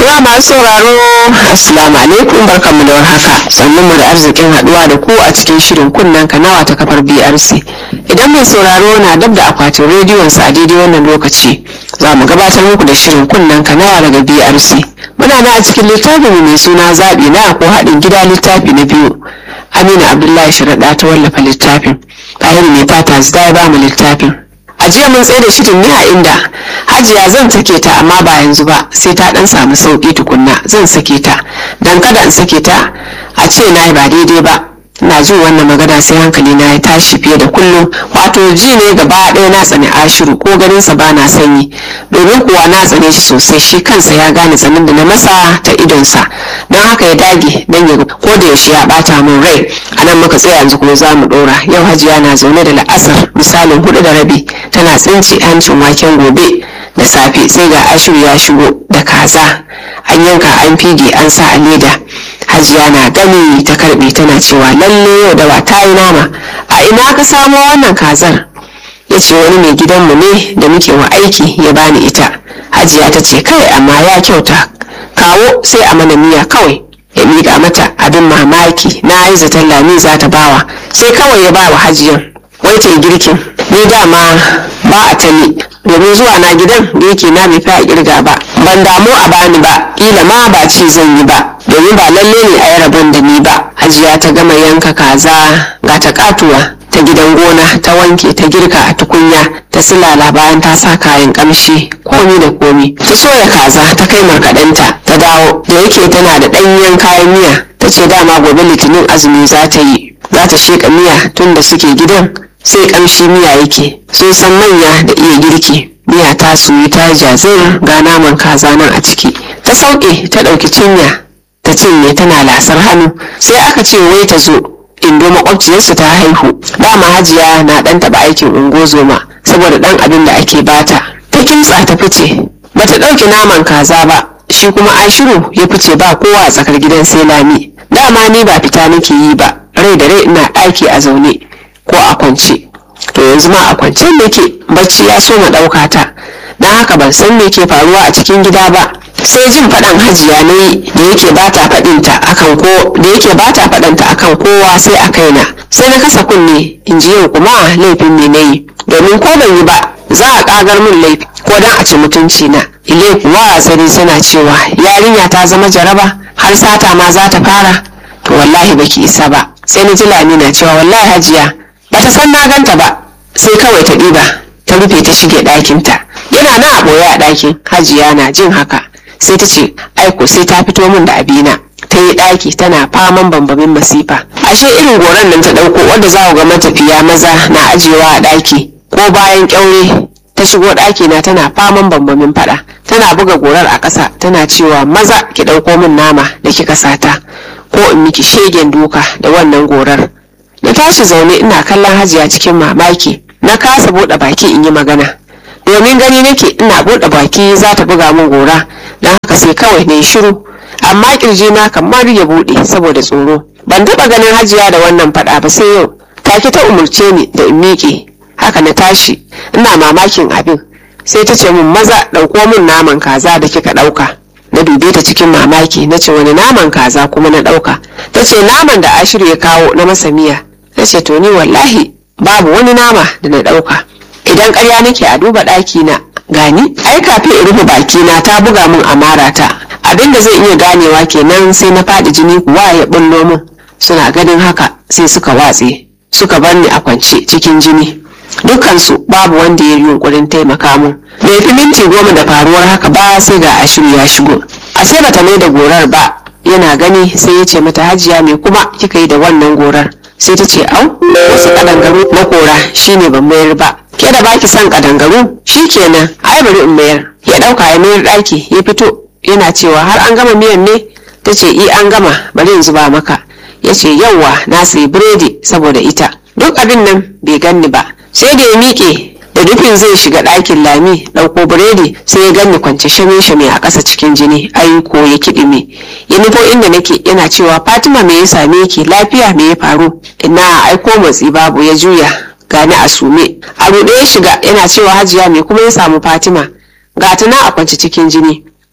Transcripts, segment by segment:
Jama'a masu sauraro Assalamu alaikum barkanmu da warhaka sannan mu da arzikin haduwa da ku a cikin shirin kunnen kanawa ta kafar BRC idan mai sauraro na dab da akwatin rediyon sa a daidai wannan lokaci za mu gabatar muku da shirin kunnen kanawa daga BRC muna na a cikin littafin mai suna zaɓi na ko haɗin gida littafi na biyu Amina Abdullahi Sharaɗa ta wallafa littafin Tahir mai fata zai ba mu littafin a jiya mun tsaye da shirin ne a inda hajiya zan sake ta amma ba yanzu ba sai ta dan samu sauki tukunna zan sake ta dan kada in sake ta a ce na yi ba daidai ba ina jin wannan magana sai hankali na ya tashi fiye da kullum wato ji ne gaba ɗaya na tsani ashiru ko ganin sa bana sanyi domin kuwa na tsane shi sosai shi kansa ya gane tsanin da na masa ta idonsa don haka ya dage don ya ko da yaushe ya bata min rai a nan muka tsaya yanzu kuma za mu ɗora yau hajiya na zaune da la'asar misalin hudu da rabi tana tsinci hancin waken gobe da safe sai ga ashiru ya shigo da kaza an yanka an fige an sa a leda hajiya na gani ta karbe tana cewa lalle yau da ba ta yi nama a ina ka samo wannan kazar ya ce wani mai gidanmu ne da muke wa aiki ya bani ita hajiya ta ce kai amma ya kyauta kawo sai a mana miya kawai ya miƙa mata abin mamaki na yi zaton lami za ta bawa sai kawai ya bawa hajiyan wai ta girkin ni dama ba a tani domin zuwa na gidan da yake na bai fi a kirga ba ban damu a bani ba kila ma ba ci zan yi ba domin ba lalle ne a yi rabon da ni ba hajiya ta gama yanka kaza ga ta katuwa ta gidan gona ta wanke ta girka a tukunya ta silala bayan ta sa kayan kamshi komi da komi ta soya kaza ta kai markaɗenta ta dawo da yake tana da ɗanyen kayan miya ta ce dama gobe litinin azumi za ta yi za ta sheƙa miya tun da suke gidan sai kamshi miya yake sun san manya da iya girki miya ta suyi ta jazir ga naman kaza nan a ciki ta sauke ta ɗauki cinya ta cinye tana lasar hannu sai aka ce wai ta zo indo makwabciyarsu ta haihu dama hajiya na ɗan taɓa aikin ungozoma saboda ɗan abin da ake bata ta kimtsa ta fice bata ɗauki naman kaza ba shi kuma ashiru ya fice ba kowa a tsakar gidan sai lami dama ni ba fita nake yi ba rai da rai ina ɗaki a zaune ko a kwance to yanzu ma a kwance nake bacci ya so ma ɗauka ta don haka ban san me ke faruwa a cikin gida ba sai jin faɗan hajiya ne da yake bata faɗinta akan ko da yake bata faɗanta akan kowa sai a kaina sai na kasa kunne in ji yau kuma laifin me na yi domin ko ban yi ba za a ƙagar min laifi ko dan a ci mutunci na ile kuwa sani suna cewa yarinya ta zama jaraba har sata ma za ta fara to wallahi baki isa ba sai na ji lamina cewa wallahi hajiya ba ta san na ganta ba sai kawai ta ɗiba ta rufe ta shige ɗakinta yana nan a ɓoye a ɗakin hajiya na jin haka sai ta ce aiko sai ta fito min da abina ta yi ɗaki tana faman bambamin masifa ashe irin goron nan ta ɗauko wanda za ku ga matafiya maza na ajiyewa a ɗaki ko bayan ƙyaure ta shigo ɗaki na tana faman bambamin faɗa tana buga gorar a ƙasa tana cewa maza ki ɗauko min nama da kika sata ko in miki shegen duka da wannan gorar na tashi zaune ina kallon hajiya cikin mamaki na kasa buɗe baki in yi magana domin gani nake ina buɗe baki za ta buga min gora don haka sai kawai na yi shiru amma kirji na kamar ya buɗe saboda tsoro ban taɓa ganin hajiya da wannan faɗa ba sai yau take ta umurce ni da in miƙe haka na tashi ina mamakin abin sai ta ce min maza ɗauko min naman kaza da kika ɗauka na dube ta cikin mamaki na ce wani naman kaza kuma na ɗauka ta ce naman da ashiru ya kawo na masa miya na ce to ni wallahi babu wani nama da na ɗauka idan ƙarya nake a duba ɗaki na gani ai kafin in rufe baki na ta buga min amara ta abin da zai iya ganewa kenan sai na faɗi jini kuwa ya bullo min suna ganin haka sai suka watse suka bar ni a kwance cikin jini dukansu babu wanda ya yi yunkurin taimaka mun bai fi minti goma da faruwar haka ba sai ga ashiru ya shigo ashe bata mai da gorar ba yana gani sai ya ce mata hajiya me kuma kika yi da wannan gorar sai ta ce au wasu kadangaru na kora shine ban mayar ba ke da baki son kadangaru kenan ai bari in mayar ya dauka ya mayar daki ya fito yana cewa har an gama miyan ne ta ce i an gama bari in zuba maka ya ce yauwa na sayi biredi saboda ita duk abin nan bai ganni ba sai da ya miƙe da nufin zai shiga ɗakin lami ɗauko biredi sai ya ganni kwance shame-shame a ƙasa cikin jini aiko ya kiɗime ya nufo inda nake yana cewa fatima me ya same ki lafiya me ya faru ina aiko matsi babu ya juya gani a sume a ruɗe ya shiga yana cewa hajiya me kuma ya samu fatima ga ta na a kwance cikin jini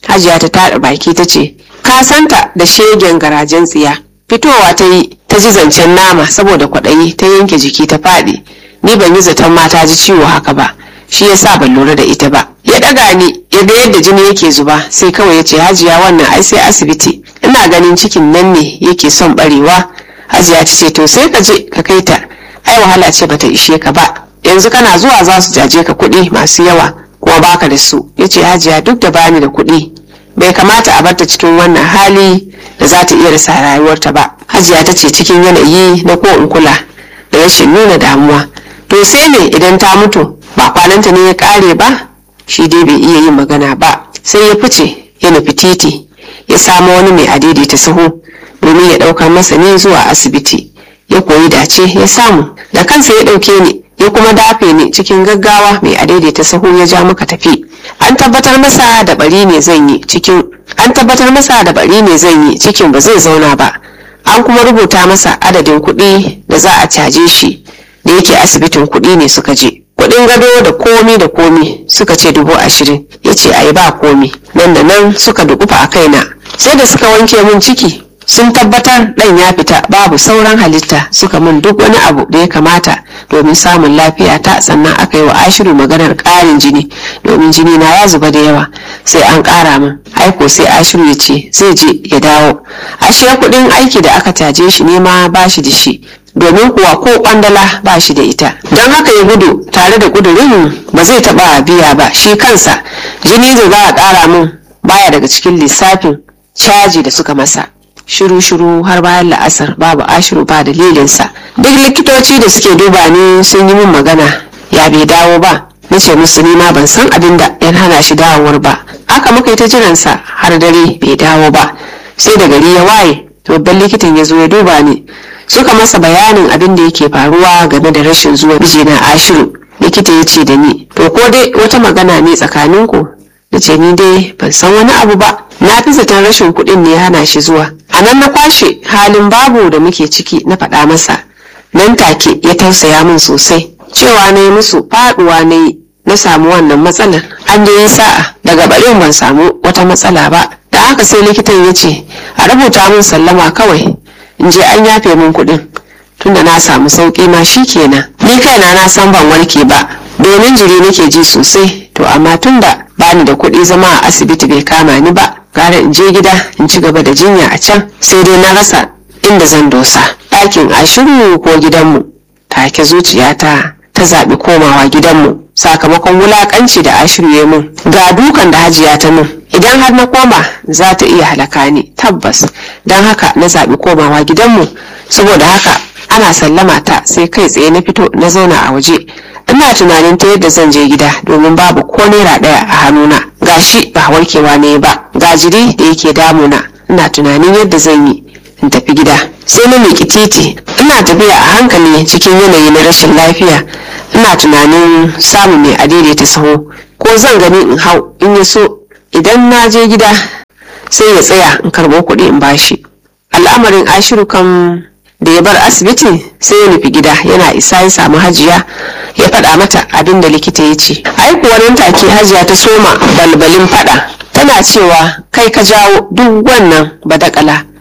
hajiya ta taɗa baki ta ce ka santa da shegen garajen tsiya fitowa ta yi ta ji zancen nama saboda kwaɗayi ta yanke jiki ta faɗi ni ban yi zaton mata ji ciwo haka ba shi yasa ban lura da ita ba ya ɗaga ni ya ga yadda jini yake zuba sai kawai ya ce hajiya wannan ai sai asibiti ina ganin cikin nan ne yake son barewa hajiya ta ce to sai ka je ka kai ta ai wahala ce bata ishe ka ba yanzu kana zuwa za su jaje ka kuɗi masu yawa kuma baka da su ya ce hajiya duk da bani da kuɗi bai kamata a barta cikin wannan hali da za ta iya rasa rayuwarta ba hajiya ta ce cikin yanayi na ko in kula da rashin nuna damuwa to sai me idan ta mutu ba kwananta ne ya kare ba shi dai bai iya yin magana ba sai ya fice ya nufi titi ya samu wani mai adaidaita sahu domin ya ɗaukar masa ne zuwa asibiti ya koyi dace ya samu da kansa ya ɗauke ni ya kuma dafe ni cikin gaggawa mai adaidaita sahu ya ja muka tafi an tabbatar masa da bari ne zan yi cikin an tabbatar masa da bari ne zan yi cikin ba zai zauna ba an kuma rubuta masa adadin kuɗi da za a caje shi da yake asibitin kuɗi ne suka je kuɗin gado da komi da komi suka ce dubu ashirin ya ce a yi ba komi nan da nan suka dukufa a kaina sai da suka wanke mun ciki sun tabbatar ɗan ya fita babu sauran halitta suka min duk wani abu da ya kamata domin samun lafiya ta sannan aka yi wa ashiru maganar ƙarin jini domin jini na ya zuba da yawa sai an ƙara min aiko sai ashiru ya ce zai je ya dawo ashe kuɗin aiki da aka caje shi ne ma ba shi da shi domin kuwa ko kwandala ba shi da ita don haka ya gudu tare da gudurin ba zai taɓa biya ba shi kansa jini da za a ƙara min baya daga cikin lissafin caji da suka masa shiru-shiru har bayan la'asar babu ashiru ba dalilinsa duk likitoci da suke duba ni sun yi min magana ya bai dawo ba na ce musu ni ma ban san abin da yan hana shi dawowar ba aka muka yi ta jiransa har dare bai dawo ba sai da gari ya waye babban likitan ya zo ya duba ni suka masa bayanin abin da yake faruwa game da rashin zuwa mijina ashiru likita ya ce da ni to ko dai wata magana ne tsakaninku na ce ni dai ban san wani abu ba na fi zaton rashin kuɗin ne hana shi zuwa a nan na kwashe halin babu da muke ciki na faɗa masa nan take ya tausaya min sosai cewa na yi musu faɗuwa na yi na samu wannan matsalar an da yi sa'a daga barin ban samu wata matsala ba da haka sai likitan ya ce a rubuta min sallama kawai in je an yafe min kuɗin tunda na samu sauƙi ma shi kenan ni kaina na san ban warke ba domin jiri nake ji sosai to amma tunda bani da kuɗi zama a asibiti bai kama ni ba gara in je gida in ci gaba da jinya a can sai dai na rasa inda zan dosa ɗakin ashiru ko gidanmu take zuciyata ta zaɓi komawa gidanmu sakamakon wulaƙanci da ashiru ya mun ga dukan da hajiya ta mun idan har na koma za ta iya halaka ni tabbas don haka na zaɓi komawa gidanmu saboda haka ana sallama ta sai kai tsaye na fito na zauna a waje ina tunanin ta yadda zan je gida domin babu ko naira ɗaya a hannuna gashi ba warkewa ne ba ga jiri da yake damuna ina tunanin yadda zan yi in tafi gida sai na miƙi titi ina tafiya a hankali cikin yanayi na rashin lafiya ina tunanin samun mai adaidaita saho ko zan gani in hau in ya so idan na je gida sai ya tsaya in karɓo kuɗi in bashi al'amarin ashiru kan da ya bar asibiti sai ya nufi gida yana isa ya samu hajiya ya faɗa mata abin da likita ya ce ai kuwa nan take hajiya ta soma balbalin faɗa tana cewa kai ka jawo duk wannan badakala